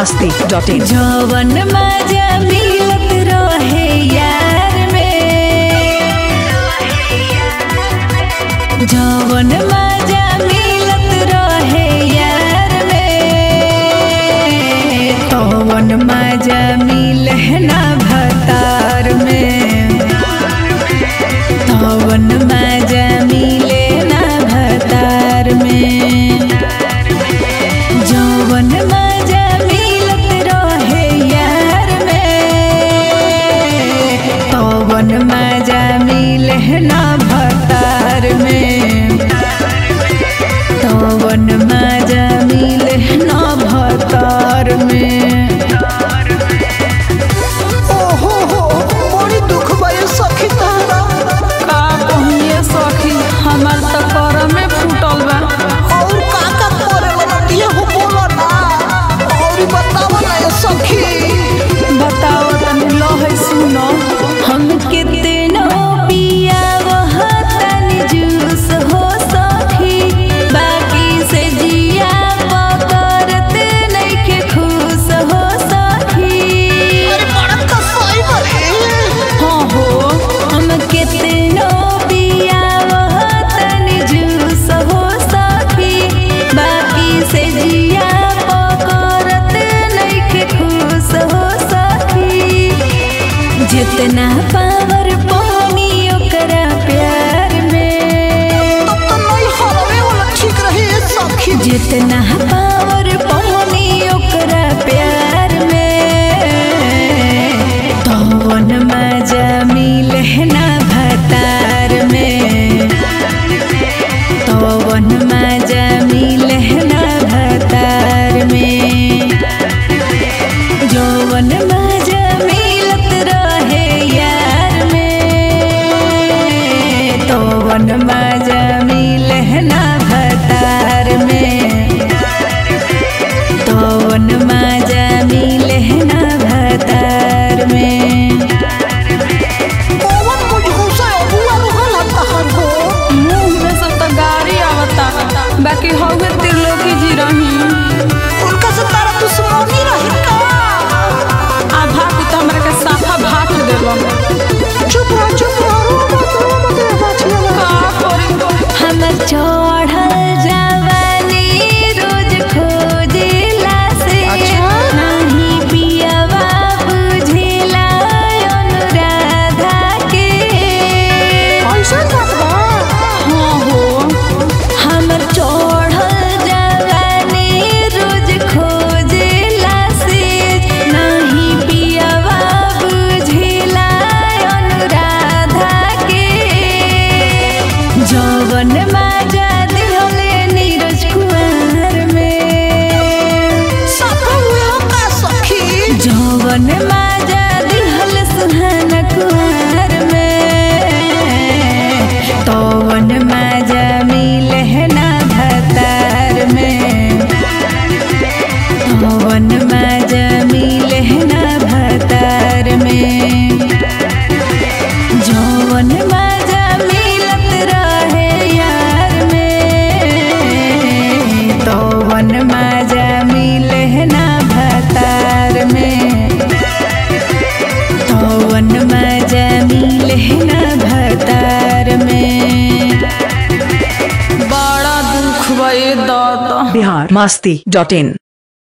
Masti dot in जवन मजा मिलत रहे यार में जवन मजा मिलत रहे यार में तवन मजा मिले ना भतार में तवन मजा मिले ना भतार में जवन मजा मिलत रहे यार में तवन मजा मिले ना भतार में तवन मजा मिले ना भतार में ओहो हो बड़ी दुख बा ये सखी तारा का कहिए सखी हमार त कर में फूटल बा और का का करे वाला दिए हो बोलो ना और बतावा ना ये सखी बताओ तनी लो है सुनो हम कितनो पिया वह तनी जूस हो सखी बाकी से जिया पकड़त नइखे खुश हो सखी अरे बड़ा कसाई बरे हाँ हो हम कितनो पिया वह तनी जूस हो सखी बाकी से जिया पकड़त नइखे खुश हो सखी जितना पावर पानी ओकरा प्यार में तब तो नहीं हरवे वाला ठीक रही ये सखी जितना पावर पानी ओकरा प्यार में तवन मजा मिले ना भतार में तवन मजा मिले ना भतार में जवन मजा मिलत रहे यार में तवन मजा मिले ना भतार में तवन मजा मिले ना भतार में पवन मुझ गुस्सा अबुआ रहल तहर हो मुंह में सब तो गाड़ी आवता बाकी हवे त्रिलोकी जी रही उनका से तारा दुश्मनी रही का आधा की तो हमरा के साफा भाग देलो चुप रह चुप रह रो मत रो मत ये बाछिया का करी हमर चढ़ल जवानी रोज खोजेला से अच्छा? नहीं पियवा बुझेला अनुराधा के ऐसा बात बा हाँ हो हमर चढ़ल जवानी रोज खोजेला से नहीं पियवा बुझेला अनुराधा के जवन माजा दिहले नीरज कुमार में साफा हुए हो का सखी जवन माजा दिहल सुहान कुमार में तवन माजा मिले ना भतार में तवन माजा मिले ना भतार में जवन माजा मिलत रहे यार में तवन माजा मिले ना भतार में तवन मजा मिले ना भतार में बड़ा दुख भई दादा बिहार मस्ती डॉट इन